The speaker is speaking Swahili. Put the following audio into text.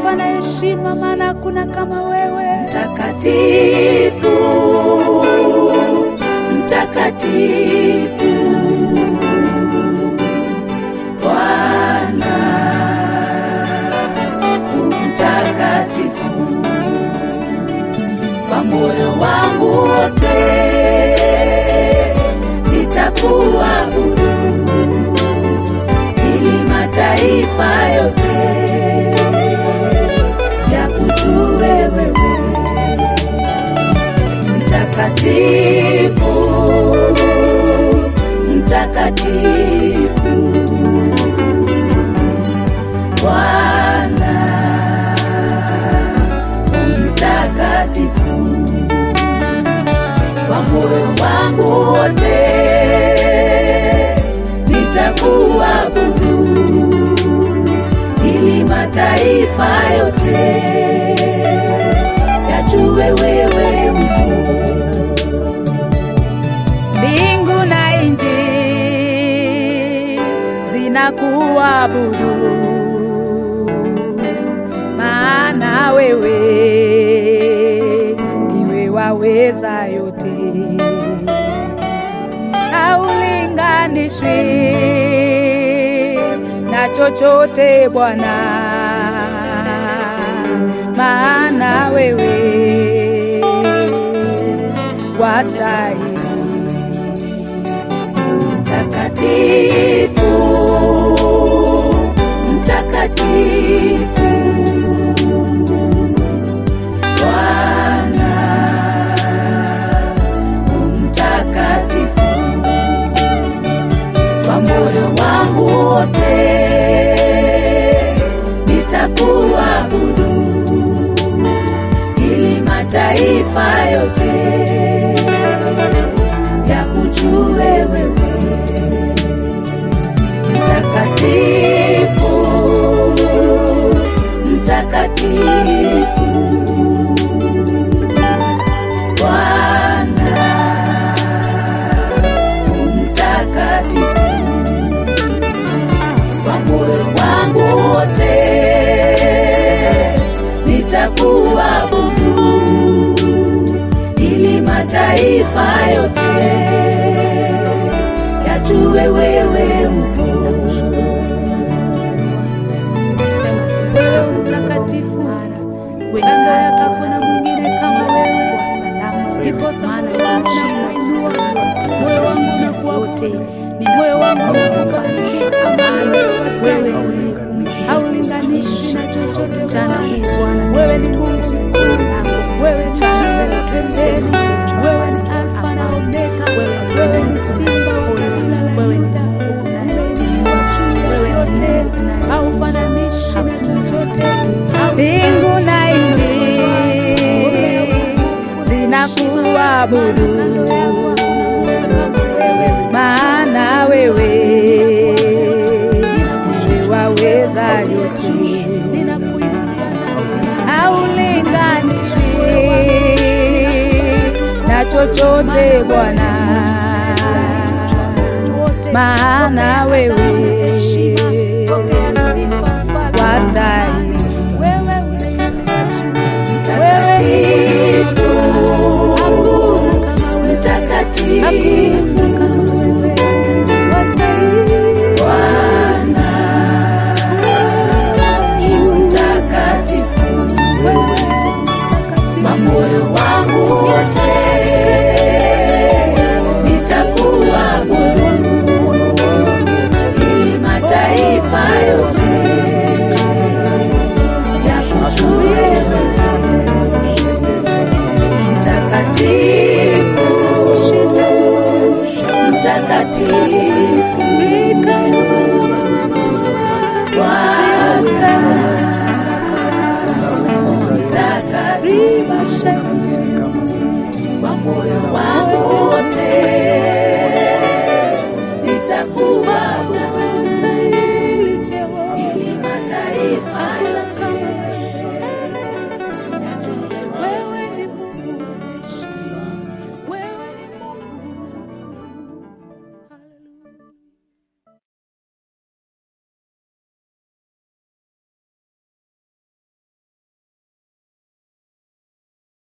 sifa na heshima, maana hakuna kama wewe. Mtakatifu, mtakatifu, Bwana mtakatifu, kwa moyo wangu wote nitakuabudu, ili mataifa yote yakujue wewe mtakatifu, mtakatifu, Bwana mtakatifu, kwa moyo wangu wote nitakuabudu, ili mataifa yote yajue wewe mkuu. Mbingu na nchi zinakuabudu, maana wewe ndiwe waweza yote, haulinganishwi na chochote Bwana, maana wewe wastahili. Mtakatifu, mtakatifu, Bwana mtakatifu, kwa moyo wangu wote nitakuabudu, ili mataifa yote yakujue wewe mtakatifu, mtakatifu, Bwana mtakatifu, kwa moyo wangu wote nitakuabudu, ili mataifa yote yajue wewe mkuu. Wewe mtakatifu, kando yako hakuna mwingine kama wewe. Ndiposa moyo wangu unakuinua, moyo wangu unakuabudu, moyo wangu unakufanyia amani. Wewe haulinganishwi na chochote Bwana. Wewe ni Mungu, wewe ni mbele na pembeni, wewe ni Alfa na Omega, wewe ni Simba wa kabila la Yuda, umeinuliwa juu ya yote, haufananishwi na chochote. Mbingu na nchi zinakuabudu, maana wewe ndiwe waweza yote, haulinganishwi na chochote Bwana, maana wewe wastahili. Mtakatifu, mtakatifu, Bwana mtakatifu, kwa moyo wangu wote nitakuabudu, ili mataifa yote yakujue wewe mtakatifu